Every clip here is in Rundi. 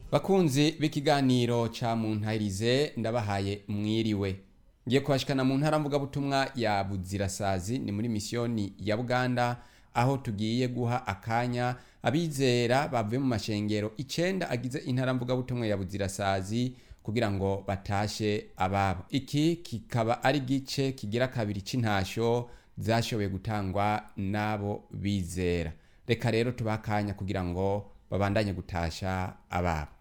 bakunzi b'ikiganiro ca muntahirize ndabahaye mwiriwe ngiye kubashikana mu ntara mvugabutumwa ya buzirasazi ni muri misiyoni ya buganda aho tugiye guha akanya abizera bavuye mu mashengero icenda agize intara mvugabutumwa ya buzirasazi kugira ngo batashe ababo iki kikaba ari gice kigira kabiri c'intasho zashoboye gutangwa n'abo bizera reka rero tubaha akanya kugira ngo babandanye gutasha ababo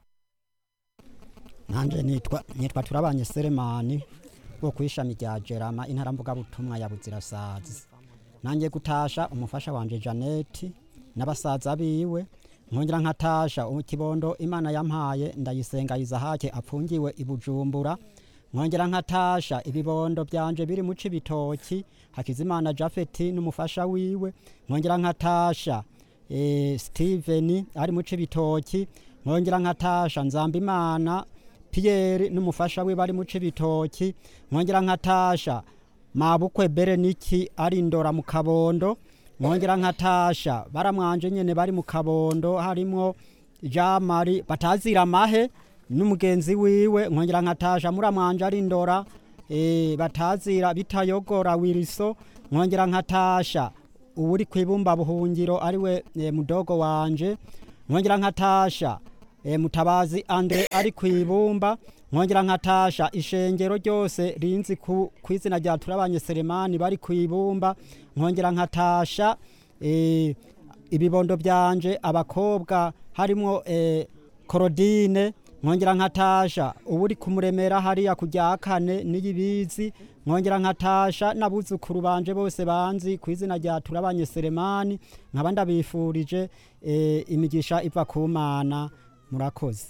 nanje nitwa nitwa turabanye Selemani wo kwishami rya Jerama intara mvugabutumwa ya Buzirasazi nanjye gutasha umufasha wanje Janeti n'abasaza biwe nkongera nkatasha ikibondo Imana yampaye ndayisenga Izahake apfungiwe ibujumbura nkongera nkatasha ibibondo byanje biri mu cibitoki Hakizimana Jafeti n'umufasha wiwe nkongera nkatasha eh, Steven ari mu cibitoki nkongera nkatasha Nzambimana Pierre n'umufasha we bari mu cibitoki nkongera nkatasha mabukwe Bereniki ari ndora mu kabondo nkongera nkatasha baramwanje nyene bari mu kabondo harimo Jean Marie batazira mahe n'umugenzi wiwe nkongera nkatasha muramwanje ari ndora e, batazira bitayogora wiriso nkongera nkatasha uwuri kwibumba buhungiro ariwe e, mudogo wanje nkongera nkatasha e, mutabazi Andre ari kwibumba nkongera nkatasha ishengero ryose rinzi ku kwizina rya turabanye Selemani bari kwibumba nkongera nkatasha e, ibibondo byanje abakobwa harimo e, Korodine nkongera nkatasha uburi kumuremera hariya kujya kane n'iyibizi nkongera nkatasha n'abuzukuru banje bose banzi ku izina rya turabanye Selemani nkaba ndabifurije e, imigisha iva ku Mana murakoze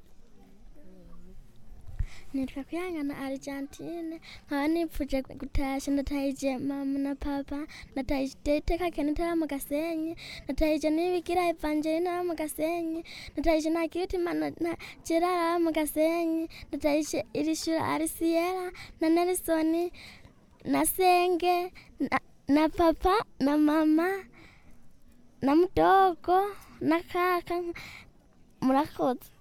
nitwa kuyangana argentine nkaba nipfuje gutasha ndatahije mama na papa ndatahije iteka kenete aba mu gasenyi ndatahije n'ibigira evangelina aba mu gasenyi ndatahije na kirutimana na gerard aba mu gasenyi ndatahije irishura arisiyera na nelisoni na senge na, na papa na mama na mudogo na kaka murakoze